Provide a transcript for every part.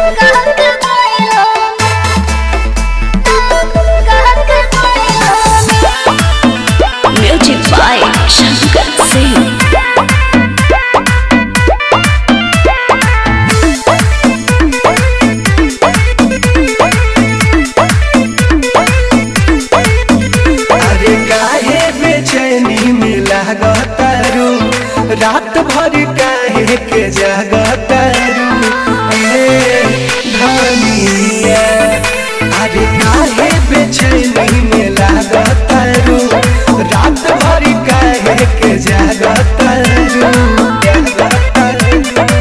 Music by Shankar Singh. अरे काहे बेचैनी में लागतारू रात भर काहे के जागतारू ए धनिया अरे काहे बेचैनी में लागतारू रात भर काहे के जागतारू जागतारू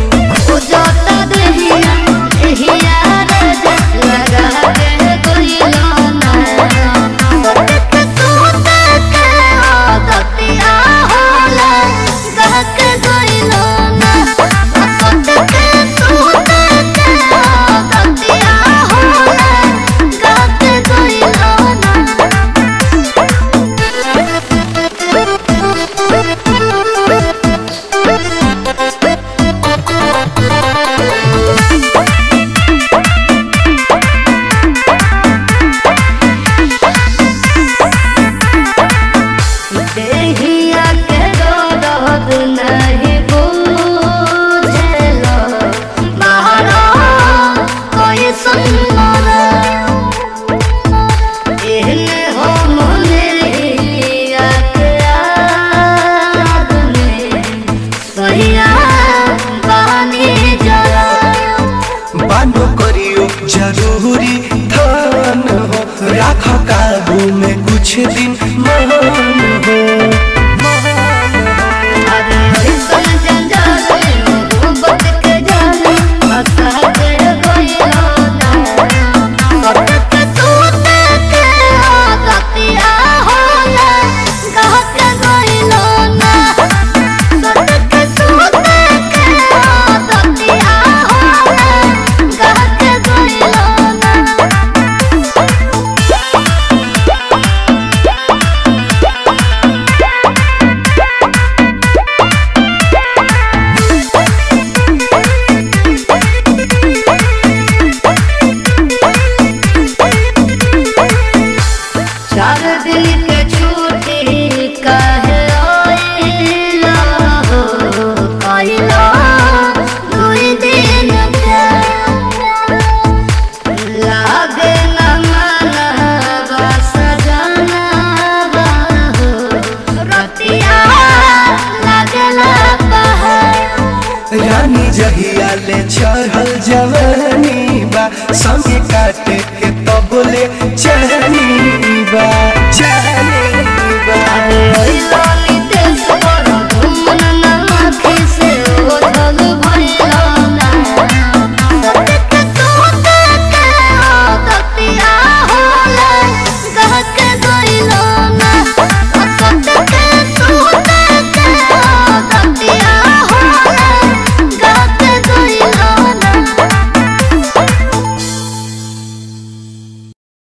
देहिया के दर्द नहीं बुझेलो मारो कोई सुनर एहने हो मुनिया के आदमी सहिया बानी जरा बानो करियो जरूरी धन हो राख काबू में कुछ दिन मान हो अरे ऐसन जंजाल में मोहब्बत के जाल फंसा के गइलो ना सतत सूत के आदतिया होला कह के गइलो ना सतत सूत के आदतिया होला कह के गइलो ना चार दिन के छुट्टी काहे आइला हो कइला दुई दिन के लागे न मनवा सजनवा हो रतिया लागला पहाड़ रानी जहिया ले चढ़ल जवानी बा संगे का